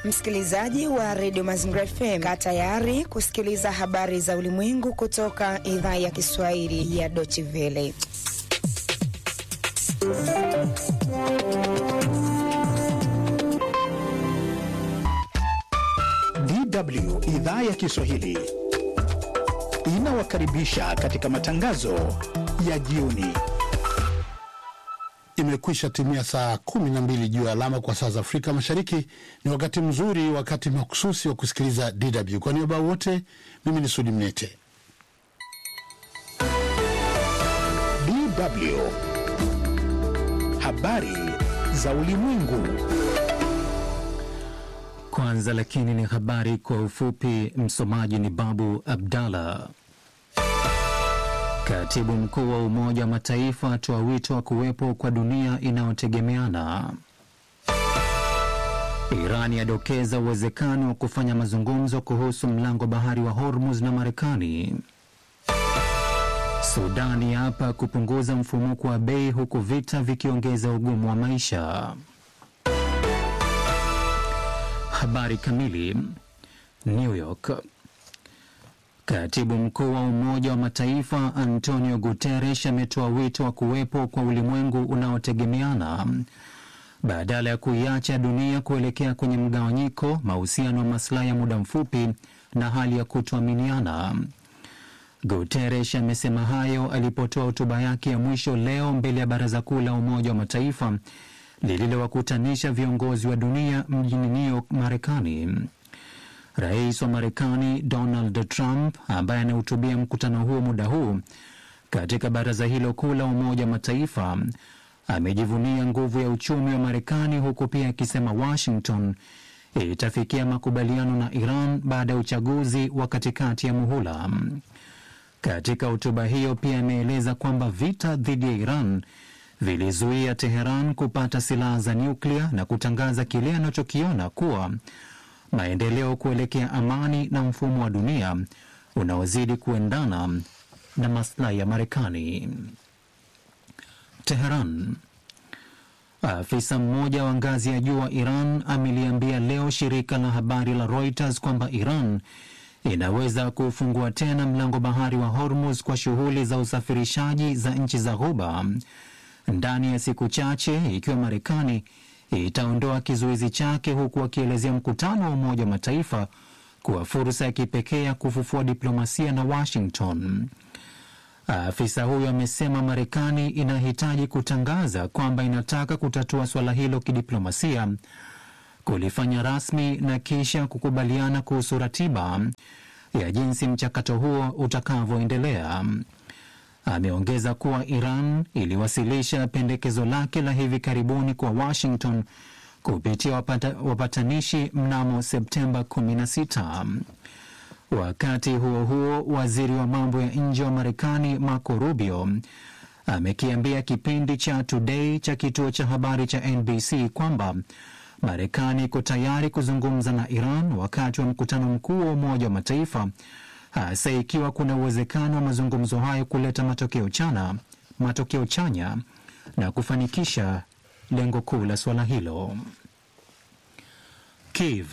Msikilizaji wa redio Mazingira FM, kaa tayari kusikiliza habari za ulimwengu kutoka idhaa ya Kiswahili ya Deutsche Welle. DW idhaa ya Kiswahili inawakaribisha katika matangazo ya jioni. Imekwisha timia saa kumi na mbili juu ya alama kwa saa za Afrika Mashariki. Ni wakati mzuri, wakati mahususi wa kusikiliza DW. Kwa niaba wote, mimi ni Sudi Mnete. DW habari za ulimwengu. Kwanza lakini ni habari kwa ufupi. Msomaji ni Babu Abdallah. Katibu mkuu wa Umoja wa Mataifa atoa wito wa kuwepo kwa dunia inayotegemeana. Irani yadokeza uwezekano wa kufanya mazungumzo kuhusu mlango bahari wa Hormuz na Marekani. Sudani hapa kupunguza mfumuko wa bei huku vita vikiongeza ugumu wa maisha. Habari kamili. New York. Katibu mkuu wa Umoja wa Mataifa Antonio Guterres ametoa wito wa kuwepo kwa ulimwengu unaotegemeana badala ya kuiacha dunia kuelekea kwenye mgawanyiko, mahusiano ya maslahi ya muda mfupi na hali ya kutoaminiana. Guterres amesema hayo alipotoa hotuba yake ya mwisho leo mbele ya Baraza Kuu la Umoja wa Mataifa lililowakutanisha viongozi wa dunia mjini New York, Marekani. Rais wa Marekani Donald Trump ambaye anahutubia mkutano huo muda huu katika baraza hilo kuu la Umoja wa Mataifa amejivunia nguvu ya uchumi wa Marekani huku pia akisema Washington itafikia makubaliano na Iran baada ya uchaguzi wa katikati ya muhula. Katika hotuba hiyo pia ameeleza kwamba vita dhidi ya Iran vilizuia Teheran kupata silaha za nyuklia na kutangaza kile anachokiona kuwa maendeleo kuelekea amani na mfumo wa dunia unaozidi kuendana na maslahi ya Marekani. Teheran. Afisa mmoja wa ngazi ya juu wa Iran ameliambia leo shirika la habari la Reuters kwamba Iran inaweza kufungua tena mlango bahari wa Hormuz kwa shughuli za usafirishaji za nchi za Ghuba ndani ya siku chache ikiwa Marekani itaondoa kizuizi chake, huku akielezea mkutano wa Umoja wa Mataifa kuwa fursa ya kipekee ya kufufua diplomasia na Washington. Afisa huyo amesema Marekani inahitaji kutangaza kwamba inataka kutatua suala hilo kidiplomasia, kulifanya rasmi na kisha kukubaliana kuhusu ratiba ya jinsi mchakato huo utakavyoendelea. Ameongeza kuwa Iran iliwasilisha pendekezo lake la hivi karibuni kwa Washington kupitia wapata, wapatanishi mnamo Septemba 16. Wakati huo huo, waziri wa mambo ya nje wa Marekani Marco Rubio amekiambia kipindi cha Today cha kituo cha habari cha NBC kwamba Marekani iko tayari kuzungumza na Iran wakati wa mkutano mkuu wa Umoja wa Mataifa hasa ikiwa kuna uwezekano wa mazungumzo hayo kuleta matokeo chana, matokeo chanya na kufanikisha lengo kuu la suala hilo. Kiev.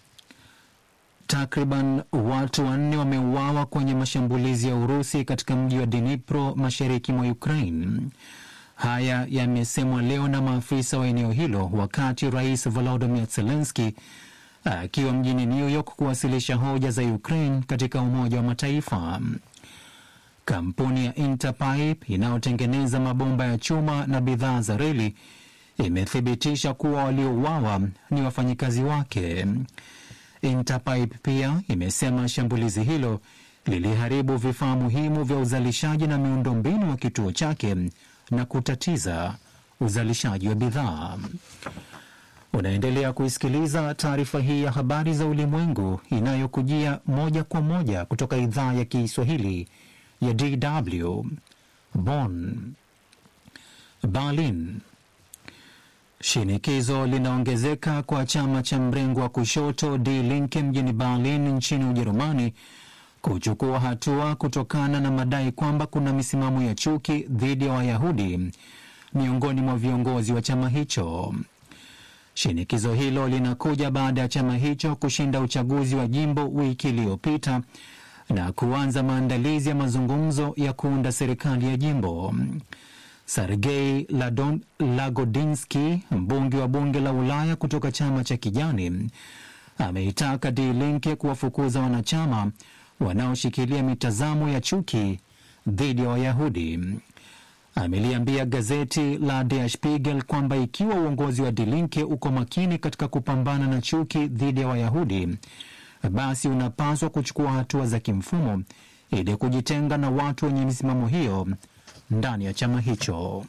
Takriban watu wanne wameuawa kwenye mashambulizi ya Urusi katika mji wa Dnipro mashariki mwa Ukraine. Haya yamesemwa leo na maafisa wa eneo hilo wakati Rais Volodymyr Zelensky akiwa mjini New York kuwasilisha hoja za Ukraine katika Umoja wa Mataifa. Kampuni ya Interpipe inayotengeneza mabomba ya chuma na bidhaa za reli imethibitisha kuwa waliouawa ni wafanyikazi wake. Interpipe pia imesema shambulizi hilo liliharibu vifaa muhimu vya uzalishaji na miundombinu wa kituo chake na kutatiza uzalishaji wa bidhaa. Unaendelea kuisikiliza taarifa hii ya habari za ulimwengu inayokujia moja kwa moja kutoka idhaa ya Kiswahili ya DW Bonn. Berlin. Shinikizo linaongezeka kwa chama cha mrengo wa kushoto Die Linke mjini Berlin nchini Ujerumani kuchukua hatua kutokana na madai kwamba kuna misimamo ya chuki dhidi ya Wayahudi miongoni mwa viongozi wa chama hicho. Shinikizo hilo linakuja baada ya chama hicho kushinda uchaguzi wa jimbo wiki iliyopita na kuanza maandalizi ya mazungumzo ya kuunda serikali ya jimbo. Sergei Ladon- Lagodinsky, mbunge wa bunge la Ulaya kutoka chama cha Kijani, ameitaka Die Linke kuwafukuza wanachama wanaoshikilia mitazamo ya chuki dhidi ya Wayahudi. Ameliambia gazeti la Der Spiegel kwamba ikiwa uongozi wa Die Linke uko makini katika kupambana na chuki dhidi ya Wayahudi, basi unapaswa kuchukua hatua za kimfumo ili kujitenga na watu wenye misimamo hiyo ndani ya chama hicho.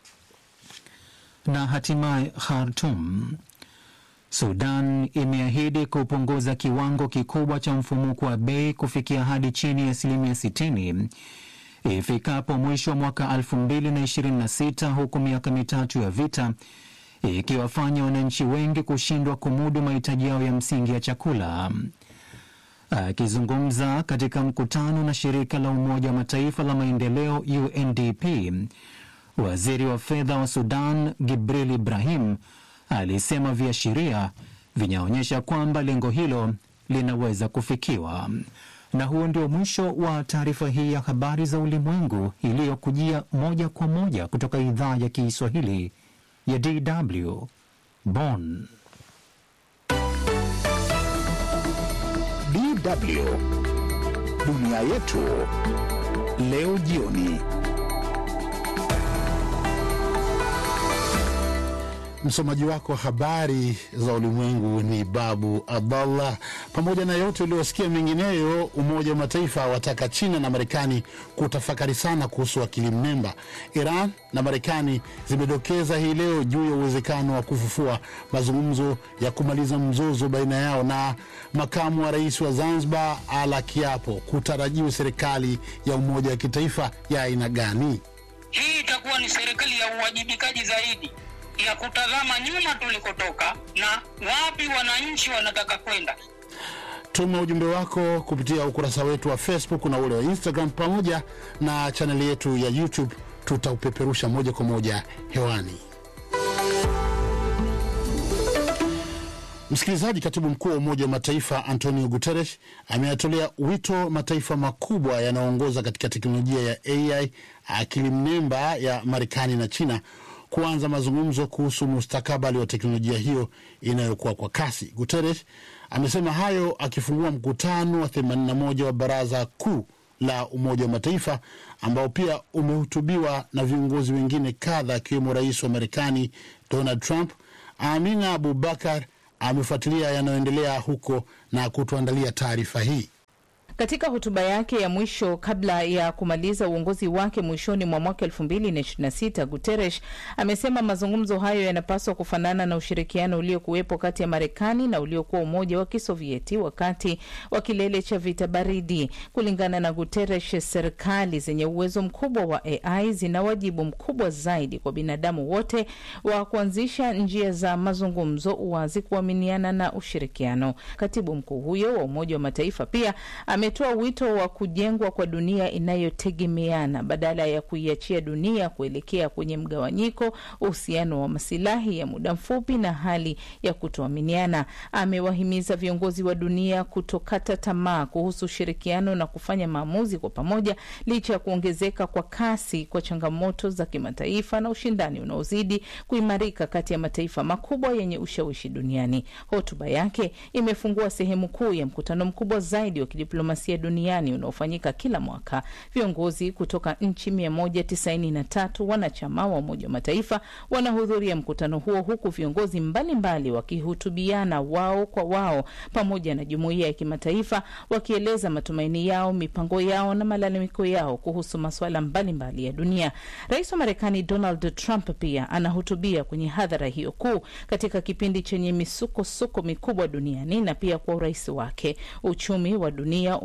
Na hatimaye Khartoum, Sudan imeahidi kupunguza kiwango kikubwa cha mfumuko wa bei kufikia hadi chini ya asilimia 60 ifikapo mwisho wa mwaka 2026 huku miaka mitatu ya vita ikiwafanya wananchi wengi kushindwa kumudu mahitaji yao ya msingi ya chakula. Akizungumza katika mkutano na shirika la Umoja wa Mataifa la maendeleo UNDP, waziri wa fedha wa Sudan Gibril Ibrahim alisema viashiria vinaonyesha kwamba lengo hilo linaweza kufikiwa. Na huo ndio mwisho wa taarifa hii ya habari za ulimwengu iliyokujia moja kwa moja kutoka idhaa ya Kiswahili ya DW Bonn. DW dunia yetu leo jioni. Msomaji wako wa habari za ulimwengu ni Babu Abdallah. Pamoja na yote uliosikia mengineyo, Umoja wa Mataifa wataka China na Marekani kutafakari sana kuhusu akili mnemba. Iran na Marekani zimedokeza hii leo juu ya uwezekano wa kufufua mazungumzo ya kumaliza mzozo baina yao, na makamu wa rais wa Zanzibar ala kiapo kutarajiwa serikali ya umoja wa kitaifa ya aina gani? Hii itakuwa ni serikali ya uwajibikaji zaidi ya kutazama nyuma tulikotoka na wapi wananchi wanataka kwenda. Tuma ujumbe wako kupitia ukurasa wetu wa Facebook na ule wa Instagram pamoja na chaneli yetu ya YouTube. Tutaupeperusha moja kwa moja hewani. Msikilizaji, katibu mkuu wa Umoja wa Mataifa Antonio Guterres ameyatolea wito mataifa makubwa yanayoongoza katika teknolojia ya AI akili mnemba ya Marekani na China kuanza mazungumzo kuhusu mustakabali wa teknolojia hiyo inayokuwa kwa kasi. Guterres amesema hayo akifungua mkutano wa 81 wa Baraza Kuu la Umoja wa Mataifa ambao pia umehutubiwa na viongozi wengine kadha akiwemo rais wa Marekani Donald Trump. Amina Abubakar amefuatilia yanayoendelea huko na kutuandalia taarifa hii. Katika hotuba yake ya mwisho kabla ya kumaliza uongozi wake mwishoni mwa mwaka elfu mbili na ishirini na sita Guterres amesema mazungumzo hayo yanapaswa kufanana na ushirikiano uliokuwepo kati ya Marekani na uliokuwa Umoja wa Kisovieti wakati wa kilele cha vita baridi. Kulingana na Guterres, serikali zenye uwezo mkubwa wa AI zina wajibu mkubwa zaidi kwa binadamu wote wa kuanzisha njia za mazungumzo, uwazi, kuaminiana na ushirikiano. Katibu mkuu huyo wa Umoja wa Mataifa pia ametoa wito wa kujengwa kwa dunia inayotegemeana badala ya kuiachia dunia kuelekea kwenye mgawanyiko, uhusiano wa masilahi ya muda mfupi na hali ya kutoaminiana. Amewahimiza viongozi wa dunia kutokata tamaa kuhusu ushirikiano na kufanya maamuzi kwa pamoja, licha ya kuongezeka kwa kasi kwa changamoto za kimataifa na ushindani unaozidi kuimarika kati ya mataifa makubwa yenye ushawishi duniani. Hotuba yake imefungua sehemu kuu ya mkutano mkubwa zaidi wa kidiplomasia duniani unaofanyika kila mwaka. Viongozi kutoka nchi 193 wanachama wa Umoja wa Mataifa wanahudhuria mkutano huo, huku viongozi mbalimbali wakihutubiana wao kwa wao pamoja na jumuiya ya kimataifa, wakieleza matumaini yao, mipango yao na malalamiko yao kuhusu masuala mbalimbali ya dunia. Rais wa Marekani Donald Trump pia anahutubia kwenye hadhara hiyo kuu katika kipindi chenye misukosuko mikubwa duniani na pia kwa urais wake. Uchumi wa dunia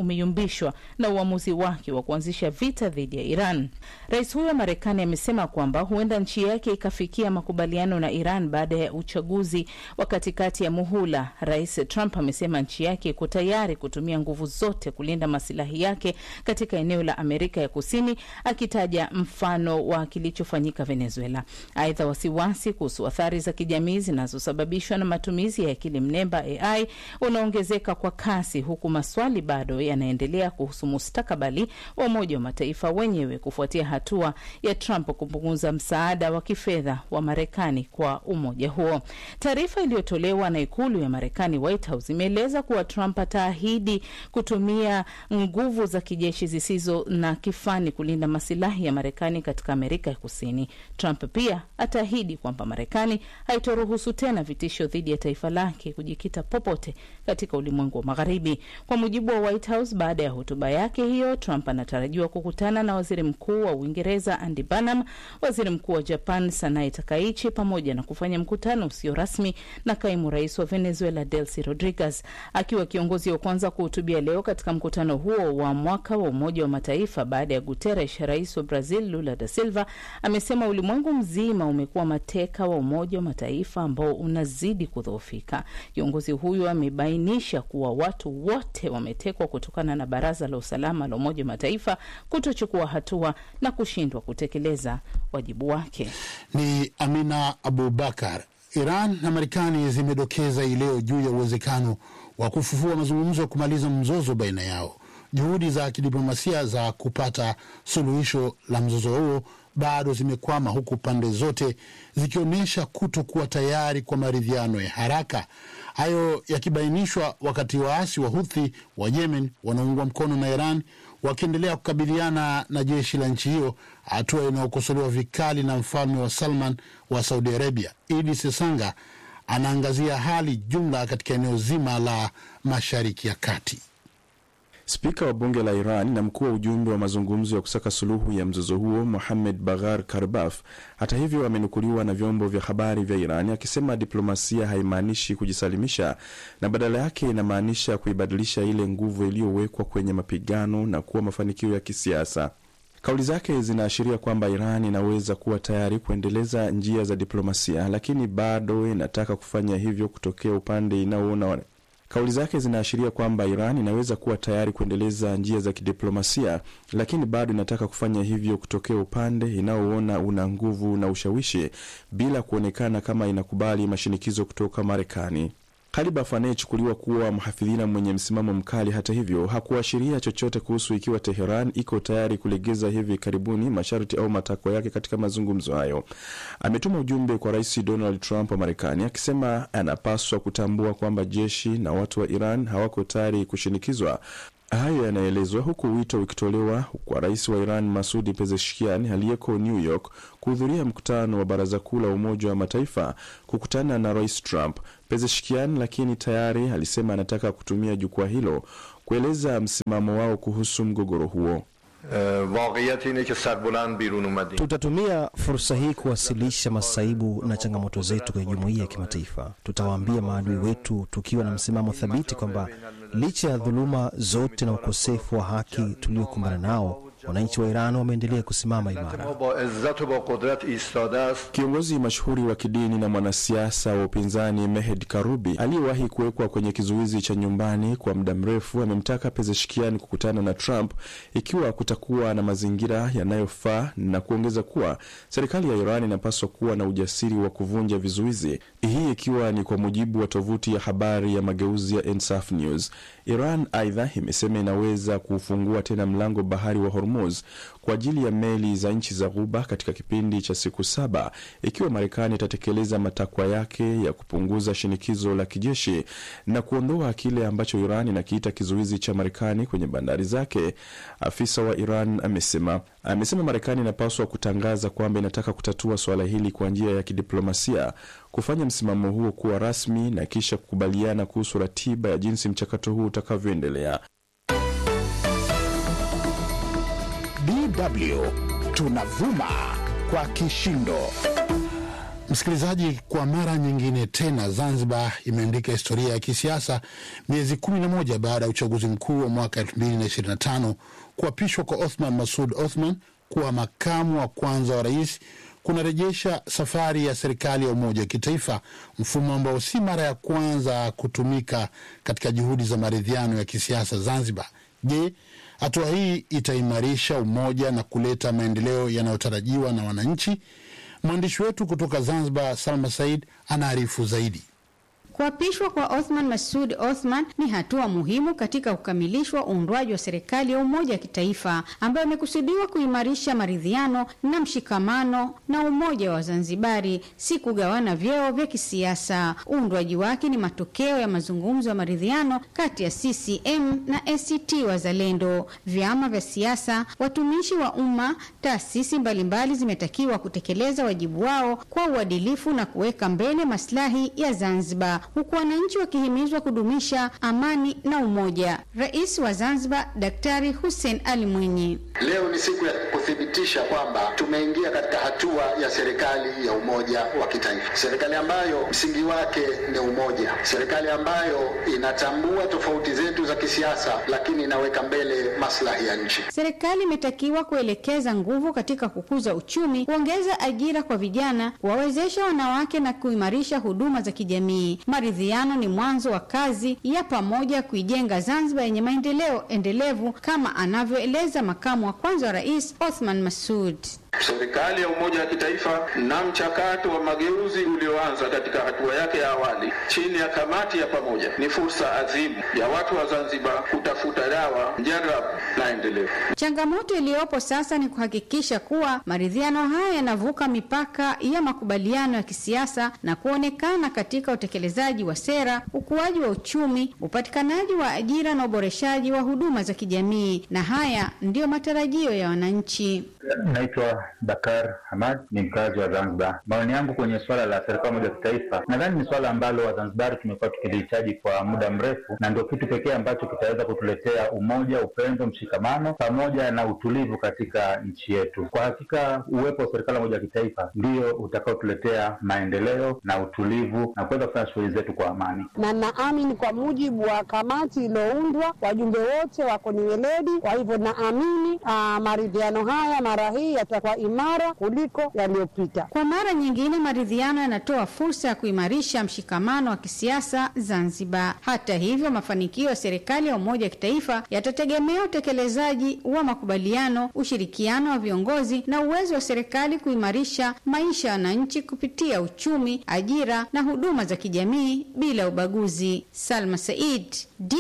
umeyumbishwa na uamuzi wake wa kuanzisha vita dhidi ya Iran. Rais huyo wa Marekani amesema kwamba huenda nchi yake ikafikia makubaliano na Iran baada ya uchaguzi wa katikati ya muhula. Rais Trump amesema nchi yake iko tayari kutumia nguvu zote kulinda masilahi yake katika eneo la Amerika ya Kusini, akitaja mfano wa kilichofanyika Venezuela. Aidha, wasiwasi kuhusu athari za kijamii zinazosababishwa na matumizi ya akili mnemba AI unaongezeka kwa kasi, huku maswali bado yanaendelea kuhusu mustakabali wa Umoja wa Mataifa wenyewe kufuatia hatua ya Trump kupunguza msaada wa kifedha wa Marekani kwa umoja huo. Taarifa iliyotolewa na ikulu ya Marekani, White House, imeeleza kuwa Trump ataahidi kutumia nguvu za kijeshi zisizo na kifani kulinda masilahi ya Marekani katika Amerika ya Kusini. Trump pia ataahidi kwamba Marekani haitoruhusu tena vitisho dhidi ya taifa lake kujikita popote katika ulimwengu wa Magharibi. Kwa mujibu wa White House, baada ya hotuba yake hiyo, Trump anatarajiwa kukutana na waziri mkuu wa Uingereza Andy Burnham, waziri mkuu wa Japan Sanae Takaichi, pamoja na kufanya mkutano usio rasmi na kaimu rais wa Venezuela Delcy Rodriguez. Akiwa kiongozi wa kwanza kuhutubia leo katika mkutano huo wa mwaka wa Umoja wa Mataifa baada ya Guterres, rais wa Brazil Lula da Silva amesema ulimwengu mzima umekuwa mateka wa Umoja wa Mataifa ambao unazidi kudhoofika. Kiongozi huyo amebainisha kuwa watu wote wametekwa kutokana na Baraza la Usalama la Umoja wa Mataifa kutochukua hatua na kushindwa kutekeleza wajibu wake. Ni Amina Abubakar. Iran na Marekani zimedokeza hii leo juu ya uwezekano wa kufufua mazungumzo ya kumaliza mzozo baina yao. Juhudi za kidiplomasia za kupata suluhisho la mzozo huo bado zimekwama, huku pande zote zikionyesha kutokuwa tayari kwa maridhiano ya haraka. Hayo yakibainishwa wakati waasi wa Huthi wa Yemen wanaoungwa mkono na Iran wakiendelea kukabiliana na jeshi la nchi hiyo, hatua inayokosolewa vikali na mfalme wa Salman wa Saudi Arabia. Idi Sesanga anaangazia hali jumla katika eneo zima la Mashariki ya Kati. Spika wa bunge la Iran na mkuu wa ujumbe wa mazungumzo ya kusaka suluhu ya mzozo huo Mohamed Baghar Karbaf, hata hivyo, amenukuliwa na vyombo vya habari vya Iran akisema diplomasia haimaanishi kujisalimisha na badala yake inamaanisha kuibadilisha ile nguvu iliyowekwa kwenye mapigano na kuwa mafanikio ya kisiasa. Kauli zake zinaashiria kwamba Iran inaweza kuwa tayari kuendeleza njia za diplomasia, lakini bado inataka kufanya hivyo kutokea upande inaoona Kauli zake zinaashiria kwamba Iran inaweza kuwa tayari kuendeleza njia za kidiplomasia, lakini bado inataka kufanya hivyo kutokea upande inaoona una nguvu na ushawishi, bila kuonekana kama inakubali mashinikizo kutoka Marekani. Kalibaf anayechukuliwa kuwa mhafidhina mwenye msimamo mkali, hata hivyo, hakuashiria chochote kuhusu ikiwa Teheran iko tayari kulegeza hivi karibuni masharti au matakwa yake katika mazungumzo hayo. Ametuma ujumbe kwa Rais Donald Trump wa Marekani akisema anapaswa kutambua kwamba jeshi na watu wa Iran hawako tayari kushinikizwa. Hayo yanaelezwa huku wito ukitolewa kwa rais wa Iran Masudi Pezeshkian aliyeko New York kuhudhuria mkutano wa Baraza Kuu la Umoja wa Mataifa kukutana na Rais Trump. Pezeshkian lakini tayari alisema anataka kutumia jukwaa hilo kueleza msimamo wao kuhusu mgogoro huo. Tutatumia fursa hii kuwasilisha masaibu na changamoto zetu kwenye jumuiya ya kimataifa. Tutawaambia maadui wetu tukiwa na msimamo thabiti kwamba licha ya dhuluma zote na ukosefu wa haki tuliokumbana nao, wananchi wa Iran wameendelea kusimama imara. Kiongozi mashuhuri wa kidini na mwanasiasa wa upinzani Mehed Karubi aliyewahi kuwekwa kwenye kizuizi cha nyumbani kwa muda mrefu amemtaka Pezeshkian kukutana na Trump ikiwa kutakuwa na mazingira yanayofaa na kuongeza kuwa serikali ya Iran inapaswa kuwa na ujasiri wa kuvunja vizuizi, hii ikiwa ni kwa mujibu wa tovuti ya habari ya mageuzi ya Ensaf News. Iran aidha imesema inaweza kufungua tena mlango bahari wa Hormuz kwa ajili ya meli za nchi za Ghuba katika kipindi cha siku saba ikiwa Marekani itatekeleza matakwa yake ya kupunguza shinikizo la kijeshi na kuondoa kile ambacho Iran inakiita kizuizi cha Marekani kwenye bandari zake. Afisa wa Iran amesema amesema Marekani inapaswa kutangaza kwamba inataka kutatua suala hili kwa njia ya kidiplomasia, kufanya msimamo huo kuwa rasmi na kisha kukubaliana kuhusu ratiba ya jinsi mchakato huu utakavyoendelea. DW tunavuma kwa kishindo. Msikilizaji, kwa mara nyingine tena Zanzibar imeandika historia ya kisiasa miezi kumi na moja baada ya uchaguzi mkuu wa mwaka elfu mbili na ishirini na tano kuapishwa kwa Othman Masud Othman kuwa makamu wa kwanza wa rais kunarejesha safari ya serikali ya umoja wa kitaifa, mfumo ambao si mara ya kwanza kutumika katika juhudi za maridhiano ya kisiasa Zanzibar. Je, hatua hii itaimarisha umoja na kuleta maendeleo yanayotarajiwa na wananchi? Mwandishi wetu kutoka Zanzibar, Salma Said, anaarifu zaidi. Kuapishwa kwa Othman Masud Othman ni hatua muhimu katika kukamilishwa uundwaji wa serikali ya umoja wa kitaifa ambayo imekusudiwa kuimarisha maridhiano na mshikamano na umoja wa Wazanzibari, si kugawana vyeo vya kisiasa. Uundwaji wake ni matokeo ya mazungumzo ya maridhiano kati ya CCM na ACT Wazalendo. Vyama vya siasa, watumishi wa umma, taasisi mbalimbali zimetakiwa kutekeleza wajibu wao kwa uadilifu na kuweka mbele maslahi ya Zanzibar huku wananchi wakihimizwa kudumisha amani na umoja. Rais wa Zanzibar Daktari Hussein Ali Mwinyi: leo ni siku ya kuthibitisha kwamba tumeingia katika hatua ya serikali ya umoja wa kitaifa, serikali ambayo msingi wake ni umoja, serikali ambayo inatambua tofauti zetu za kisiasa, lakini inaweka mbele maslahi ya nchi. Serikali imetakiwa kuelekeza nguvu katika kukuza uchumi, kuongeza ajira kwa vijana, kuwawezesha wanawake na kuimarisha huduma za kijamii. Maridhiano ni mwanzo wa kazi ya pamoja kuijenga Zanzibar yenye maendeleo endelevu kama anavyoeleza makamu wa kwanza wa rais Othman Masud. Serikali ya umoja wa kitaifa na mchakato wa mageuzi ulioanza katika hatua yake ya awali chini ya kamati ya pamoja ni fursa adhimu ya watu wa Zanzibar kutafuta dawa mjarabu na endelevu. Changamoto iliyopo sasa ni kuhakikisha kuwa maridhiano haya yanavuka mipaka ya makubaliano ya kisiasa na kuonekana katika utekelezaji wa sera, ukuaji wa uchumi, upatikanaji wa ajira na uboreshaji wa huduma za kijamii, na haya ndiyo matarajio ya wananchi. Naitwa Bakar Hamad, ni mkazi wa Zanzibar. Maoni yangu kwenye suala la serikali moja ya kitaifa, nadhani ni suala ambalo Wazanzibari tumekuwa tukilihitaji kwa muda mrefu, na ndio kitu pekee ambacho kitaweza kutuletea umoja, upendo, mshikamano pamoja na utulivu katika nchi yetu. Kwa hakika, uwepo wa serikali moja ya kitaifa ndio utakaotuletea maendeleo na utulivu na kuweza kufanya shughuli zetu kwa amani, na naamini kwa mujibu wa kamati iliyoundwa, wajumbe wote wako ni weledi. Kwa hivyo naamini maridhiano haya mara hii yatakuwa imara kuliko yaliyopita. Kwa mara nyingine, maridhiano yanatoa fursa ya kuimarisha mshikamano wa kisiasa Zanzibar. Hata hivyo, mafanikio ya serikali ya umoja wa kitaifa yatategemea utekelezaji wa makubaliano, ushirikiano wa viongozi na uwezo wa serikali kuimarisha maisha ya wananchi kupitia uchumi, ajira na huduma za kijamii bila ubaguzi. Salma Said,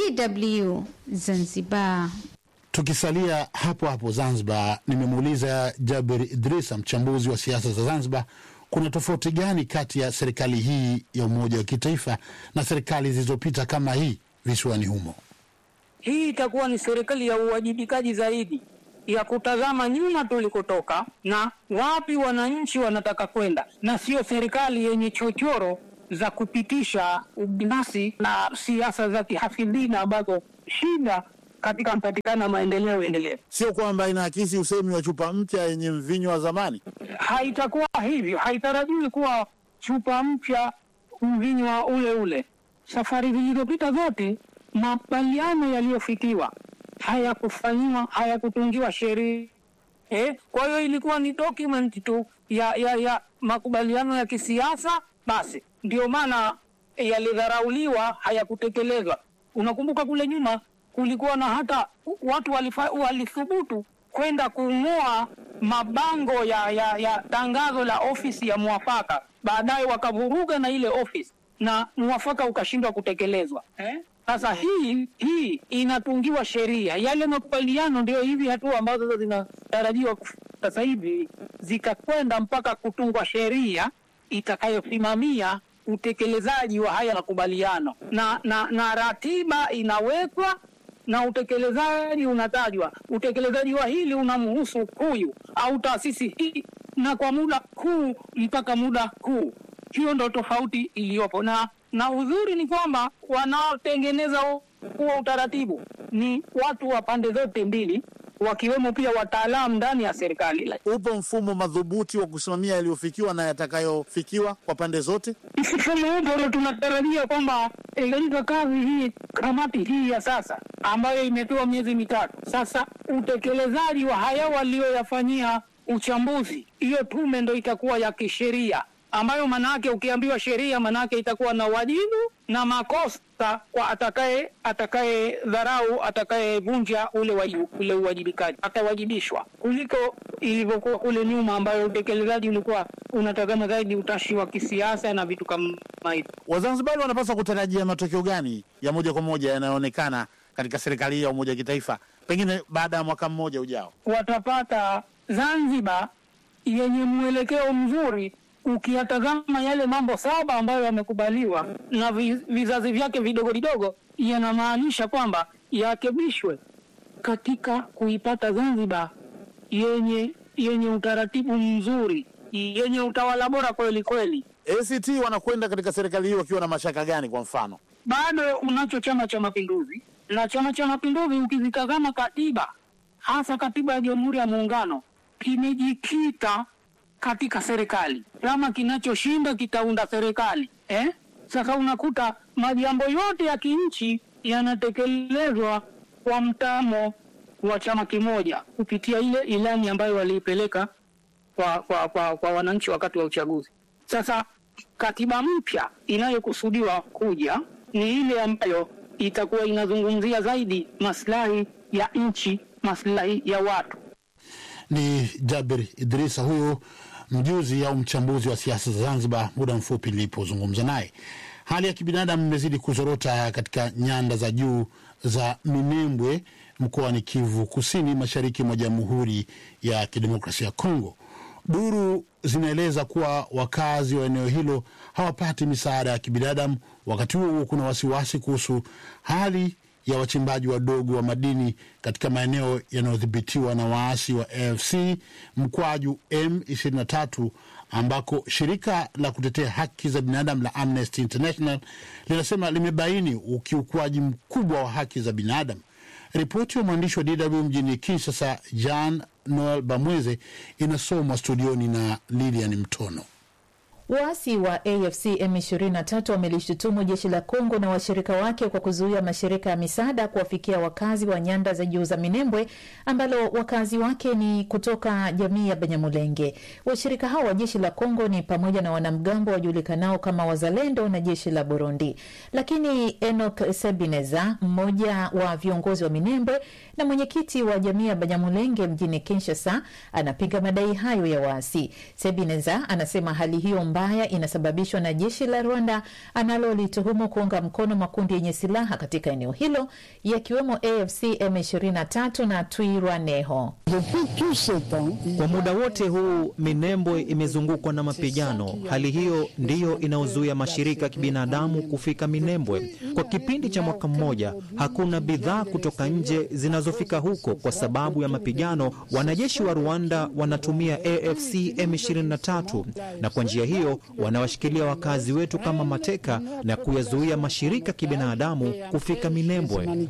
DW, Zanzibar. Tukisalia hapo hapo Zanzibar, nimemuuliza Jaber Idrisa, mchambuzi wa siasa za Zanzibar, kuna tofauti gani kati ya serikali hii ya umoja wa kitaifa na serikali zilizopita kama hii visiwani humo? Hii itakuwa ni serikali ya uwajibikaji zaidi, ya kutazama nyuma tulikotoka na wapi wananchi wanataka kwenda, na sio serikali yenye chochoro za kupitisha ubinafsi na siasa za kihafidhina ambazo shida katika kupatikana maendeleo endelevu. Sio kwamba inaakisi usemi wa chupa mpya yenye mvinyo wa zamani. Haitakuwa hivyo, haitarajiwi kuwa chupa mpya mvinyo ule ule. Safari zilizopita zote, makubaliano yaliyofikiwa hayakufanyiwa, hayakutungiwa sheria eh. Kwa hiyo ilikuwa ni document tu ya, ya, ya makubaliano ya kisiasa basi, ndio maana yalidharauliwa, hayakutekelezwa. Unakumbuka kule nyuma kulikuwa na hata watu walifa, walithubutu kwenda kung'oa mabango ya, ya, ya tangazo la ofisi ya mwafaka, baadaye wakavuruga na ile ofisi na mwafaka ukashindwa kutekelezwa eh? Sasa hii hii inatungiwa sheria, yale makubaliano ndio hivi hatua ambazo zinatarajiwa sasa hivi zikakwenda mpaka kutungwa sheria itakayosimamia utekelezaji wa haya makubaliano na, na, na ratiba inawekwa na utekelezaji unatajwa. Utekelezaji wa hili unamhusu huyu au taasisi hii, na kwa muda huu mpaka muda huu. Hiyo ndo tofauti iliyopo, na na uzuri ni kwamba wanaotengeneza huo utaratibu ni watu wa pande zote mbili, wakiwemo pia wataalamu ndani ya serikali. Upo mfumo madhubuti wa kusimamia yaliyofikiwa na yatakayofikiwa kwa pande zote. Mfumo upo na tunatarajia kwamba katika kazi hii, kamati hii ya sasa ambayo imepewa miezi mitatu sasa, utekelezaji wa haya walioyafanyia uchambuzi, hiyo tume ndo itakuwa ya kisheria ambayo manake ukiambiwa sheria manake itakuwa na wajibu na makosa kwa atakaye atakaye dharau atakayevunja ule wajibu, ule uwajibikaji atawajibishwa, kuliko ilivyokuwa kule nyuma, ambayo utekelezaji ulikuwa unatazama zaidi utashi wa kisiasa na vitu kama hivyo. Wazanzibari wanapaswa kutarajia matokeo gani ya moja kwa moja yanayoonekana katika serikali hii ya umoja wa kitaifa, pengine baada ya mwaka mmoja ujao? Watapata Zanzibar yenye mwelekeo mzuri ukiyatazama yale mambo saba ambayo yamekubaliwa na vizazi vyake vidogo vidogo, yanamaanisha kwamba yarekebishwe katika kuipata Zanzibar yenye yenye utaratibu mzuri, yenye utawala bora kweli kweli. ACT wanakwenda katika serikali hii wakiwa na mashaka gani? Kwa mfano, bado unacho Chama cha Mapinduzi, na Chama cha Mapinduzi ukizitazama katiba, hasa katiba ya Jamhuri ya Muungano, kimejikita katika serikali. Chama kinachoshinda kitaunda serikali eh? Sasa unakuta majambo yote ya kinchi yanatekelezwa kwa mtamo wa chama kimoja kupitia ile ilani ambayo waliipeleka kwa, kwa, kwa, kwa wananchi wakati wa uchaguzi. Sasa katiba mpya inayokusudiwa kuja ni ile ambayo itakuwa inazungumzia zaidi maslahi ya nchi, maslahi ya watu. Ni Jabir Idrisa huyu mjuzi au mchambuzi wa siasa za Zanzibar, muda mfupi nilipozungumza naye. Hali ya kibinadamu imezidi kuzorota katika nyanda za juu za Minembwe mkoani Kivu Kusini, mashariki mwa Jamhuri ya Kidemokrasia ya Kongo. Duru zinaeleza kuwa wakazi wa eneo hilo hawapati misaada ya kibinadamu. Wakati huo huo, kuna wasiwasi kuhusu hali ya wachimbaji wadogo wa madini katika maeneo yanayodhibitiwa na waasi wa AFC mkwaju M23 ambako shirika la kutetea haki za binadamu la Amnesty International linasema limebaini ukiukwaji mkubwa wa haki za binadamu. Ripoti ya mwandishi wa DW mjini Kinshasa, Jean Noel Bamweze, inasomwa studioni na Lilian Mtono. Waasi wa AFC M23 wamelishutumu jeshi la Kongo na washirika wake kwa kuzuia mashirika ya misaada kuwafikia wakazi wa nyanda za juu za Minembwe ambalo wakazi wake ni kutoka jamii ya Banyamulenge. Washirika hao wa jeshi la Kongo ni pamoja na wanamgambo wajulikanao kama Wazalendo na jeshi la Burundi. Lakini Enoch Sebineza, mmoja wa viongozi wa Minembwe na mwenyekiti wa jamii ya Banyamulenge mjini Kinshasa, anapinga madai hayo ya waasi. Sebineza anasema hali hiyo mbaya inasababishwa na jeshi la Rwanda analolituhumu kuunga mkono makundi yenye silaha katika eneo hilo yakiwemo AFC M23 na Twirwaneho. Kwa muda wote huu Minembwe imezungukwa na mapigano. Hali hiyo ndiyo inayozuia mashirika ya kibinadamu kufika Minembwe. Kwa kipindi cha mwaka mmoja, hakuna bidhaa kutoka nje zinazofika huko kwa sababu ya mapigano. Wanajeshi wa Rwanda wanatumia AFC M23 na kwa njia hiyo wanawashikilia wakazi wetu kama mateka na kuyazuia mashirika ya kibinadamu kufika Minembwe.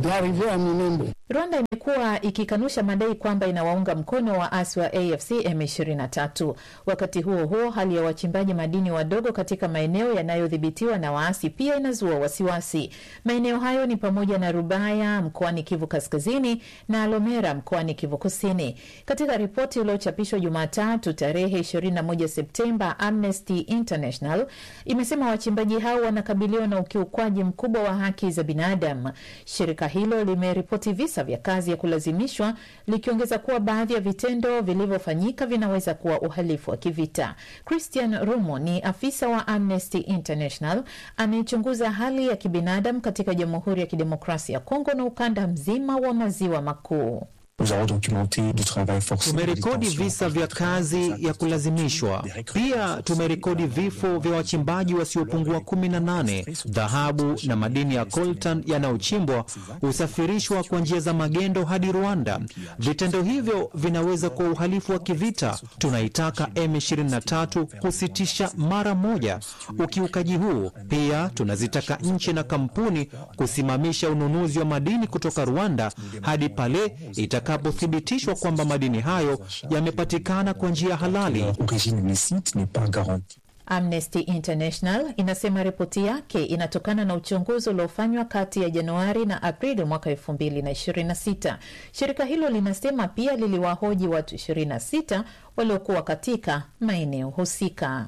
Rwanda imekuwa ikikanusha madai kwamba inawaunga mkono waasi wa AFC M23. Wakati huo huo, hali ya wachimbaji madini wadogo katika maeneo yanayodhibitiwa na waasi pia inazua wasiwasi. Maeneo hayo ni pamoja na Rubaya mkoani Kivu Kaskazini na Lomera mkoani Kivu Kusini. Katika ripoti iliyochapishwa Jumatatu tarehe 21 Septemba, Amnesty International imesema wachimbaji hao wanakabiliwa na ukiukwaji mkubwa wa haki za binadamu. Shirika hilo limeripoti visa vya kazi ya kulazimishwa likiongeza kuwa baadhi ya vitendo vilivyofanyika vinaweza kuwa uhalifu wa kivita. Christian Rumo ni afisa wa Amnesty International anayechunguza hali ya kibinadamu katika Jamhuri ya Kidemokrasia ya Kongo na ukanda mzima wa maziwa makuu. Tumerekodi visa vya kazi ya kulazimishwa. Pia tumerekodi vifo vya wachimbaji wasiopungua kumi na nane. Dhahabu na madini ya coltan yanayochimbwa husafirishwa kwa njia za magendo hadi Rwanda. Vitendo hivyo vinaweza kuwa uhalifu wa kivita. Tunaitaka M23 kusitisha mara moja ukiukaji huu. Pia tunazitaka nchi na kampuni kusimamisha ununuzi wa madini kutoka Rwanda hadi pale itaka itakapothibitishwa kwamba madini hayo yamepatikana kwa njia halali. Amnesty International inasema ripoti yake inatokana na uchunguzi uliofanywa kati ya Januari na Aprili mwaka 2026. Shirika hilo linasema pia liliwahoji watu 26 waliokuwa katika maeneo husika.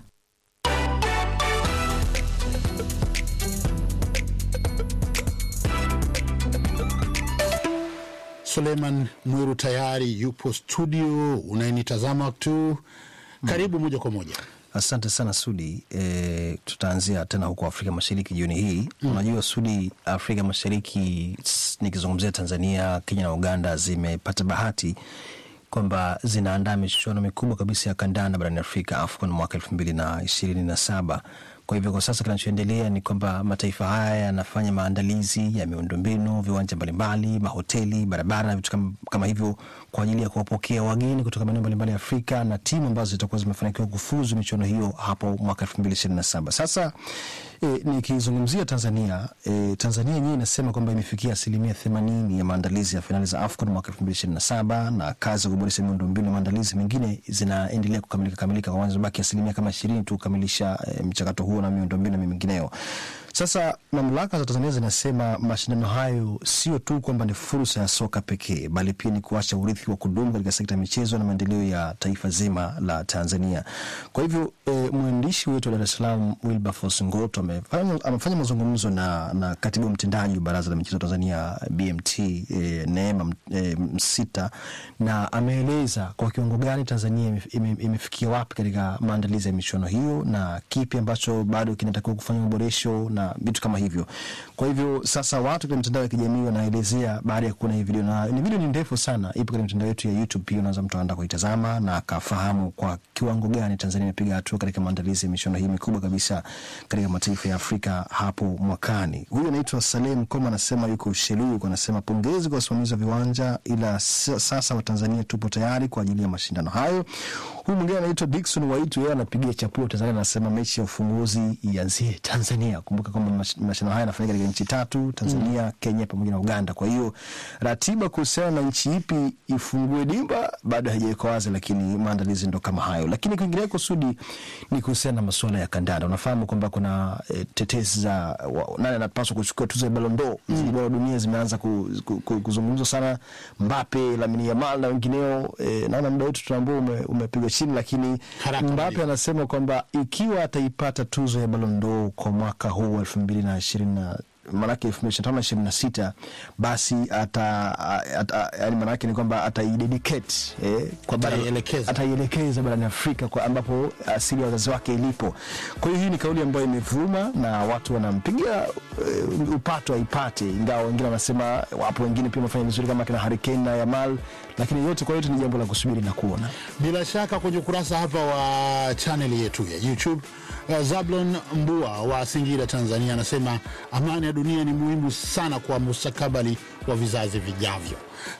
Suleiman Mwiru tayari yupo studio, unayenitazama tu, karibu moja kwa moja. Asante sana Sudi. E, tutaanzia tena huko Afrika Mashariki jioni hii mm. Unajua Sudi, Afrika Mashariki nikizungumzia Tanzania, Kenya na Uganda zimepata bahati kwamba zinaandaa michuano mikubwa kabisa ya kandanda barani Afrika, AFCON mwaka elfu mbili na ishirini na saba. Kwa hivyo kwa sasa kinachoendelea ni kwamba mataifa haya yanafanya maandalizi ya miundombinu, viwanja mbalimbali, mahoteli, barabara na vitu kama, kama hivyo kwa ajili ya kuwapokea wageni kutoka maeneo mbalimbali ya Afrika na timu ambazo zitakuwa zimefanikiwa kufuzu michuano hiyo hapo mwaka elfu mbili ishirini na saba. Sasa e, nikizungumzia Tanzania e, Tanzania yenyewe inasema kwamba imefikia asilimia themanini ya maandalizi ya fainali za AFCON mwaka elfu mbili ishirini na saba na kazi za kuboresha miundombinu na maandalizi mengine zinaendelea kukamilika kamilika, kwa baki asilimia kama ishirini tu kukamilisha e, mchakato huo na miundombinu na mengineyo. Sasa mamlaka za Tanzania zinasema mashindano hayo sio tu kwamba ni fursa ya soka pekee, bali pia ni kuacha urithi wa kudumu katika sekta ya michezo na maendeleo ya taifa zima la Tanzania. Kwa hivyo e, mwandishi wetu wa Dar es Salaam Wilberforce Ngoto amefanya, amefanya mazungumzo na, na katibu mtendaji wa Baraza la Michezo Tanzania BMT e, Neema e, Msita na ameeleza kwa kiwango gani Tanzania imefikia wapi katika maandalizi ya michuano hiyo na kipi ambacho bado kinatakiwa kufanya maboresho na vitu kama hivyo. Kwa hivyo sasa watu kwenye mitandao ya kijamii wanaelezea baada ya kuona hii video, na ni video ni ndefu sana, ipo kwenye mitandao yetu ya YouTube, pia unaweza mtu aenda kuitazama na akafahamu kwa kiwango gani Tanzania imepiga hatua katika maandalizi ya michuano hii mikubwa kabisa katika mataifa ya Afrika hapo mwakani. Huyu anaitwa Salem Koma, anasema yuko Usheluu, anasema pongezi kwa wasimamizi wa viwanja, ila sasa Watanzania tupo tayari kwa ajili ya mashindano hayo. Huyu mwingine anaitwa Dickson Waitu, yeye anapigia chapuo Tanzania, anasema mechi ya ufunguzi ianzie Tanzania. Kumbuka kwamba mashindano haya yanafanyika katika nchi tatu, Tanzania, mm. Kenya pamoja na Uganda. Kwa hiyo ratiba kuhusiana na nchi ipi ifungue dimba bado haijawekwa wazi, lakini maandalizi ndo kama hayo. Lakini kwingineko, Sudi, ni kuhusiana na masuala ya kandanda. Unafahamu kwamba kuna e, tetesi za nani anapaswa kuchukua tuzo ya Ballon d'Or. Mm. Bora dunia zimeanza ku, ku, ku, kuzungumzwa sana, Mbappe, Lamine Yamal na wengineo. E, naona muda wetu tunaambao ume, umepigwa chini, lakini Mbappe anasema kwamba ikiwa ataipata tuzo ya Ballon d'Or kwa mwaka huu elfu mbili na ishirini na maanake elfu mbili ishirini na tano ishirini na sita basi ata, ata yani maanake ni kwamba ataidedicate eh, kwa ataielekeza barani Afrika kwa ambapo asili ya wazazi wake ilipo. Kwa hiyo hii ni kauli ambayo imevuma na watu wanampigia uh, upato aipate, ingawa wengine wanasema, wapo wengine pia wamefanya vizuri kama kina Harry Kane na Yamal, lakini yote kwa yote ni jambo la kusubiri na kuona. Bila shaka kwenye ukurasa hapa wa chaneli yetu ya YouTube uh, Zablon Mbua wa Singida, Tanzania anasema amani ya dunia ni muhimu sana kwa mustakabali wa vizazi vijavyo.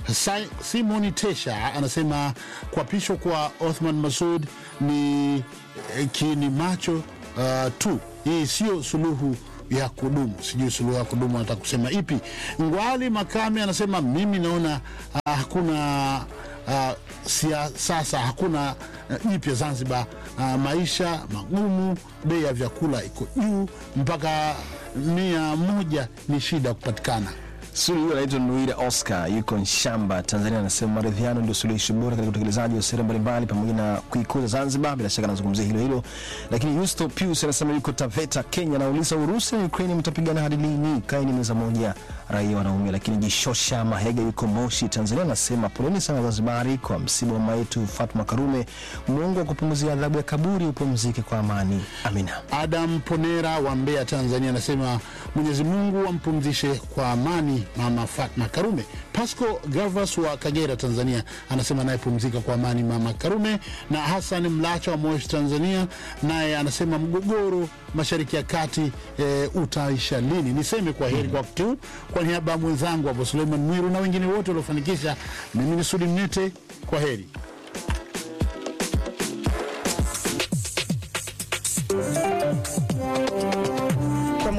Simon Tesha anasema kuapishwa kwa Othman Masud ni eh, kiini macho uh, tu, hii sio suluhu ya kudumu. Sijui suluhu ya kudumu anataka kusema ipi. Ngwali Makame anasema mimi naona uh, hakuna uh, sia, sasa hakuna jipya uh, Zanzibar. Uh, maisha magumu, bei ya vyakula iko juu, mpaka mia moja ni shida kupatikana. Suri huyo anaitwa Nuira Oscar, yuko Nshamba, Tanzania, anasema maridhiano ndio suluhisho bora katika utekelezaji wa sera mbalimbali pamoja na kuikuza Zanzibar. Bila shaka anazungumzia hilo hilo, lakini Yusto Pius anasema yuko Taveta, Kenya, anauliza Urusi na Ukraini mtapigana hadi lini? Kaeni meza moja, raia wanaumia. Lakini Jishosha Mahega yuko Moshi, Tanzania, anasema poleni sana Wazanzibari kwa msiba wa mama yetu Fatma Karume. Mungu wa kupumzia adhabu ya kaburi, upumzike kwa amani, amina. Adam Ponera wa Mbeya, Tanzania, anasema Mwenyezi Mungu ampumzishe kwa amani mama Fatma Karume. Pasco Gavas wa Kagera, Tanzania, anasema naye pumzika kwa amani mama Karume. Na Hassan Mlacha wa Moshi, Tanzania, naye anasema mgogoro mashariki ya kati e, utaisha lini? Niseme kwa heri kwa wakati huu, kwa niaba ya mwenzangu hapo Suleiman Mwiru na wengine wote waliofanikisha, mimi ni Sudi Mnete, kwa heri.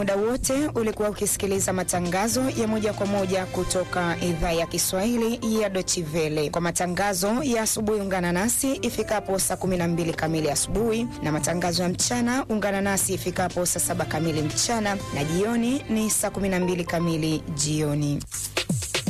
muda wote ulikuwa ukisikiliza matangazo ya moja kwa moja kutoka idhaa ya Kiswahili ya Dochivele. Kwa matangazo ya asubuhi, ungana nasi ifikapo saa 12 kamili asubuhi, na matangazo ya mchana ungana nasi ifikapo saa saba kamili mchana, na jioni ni saa 12 kamili jioni.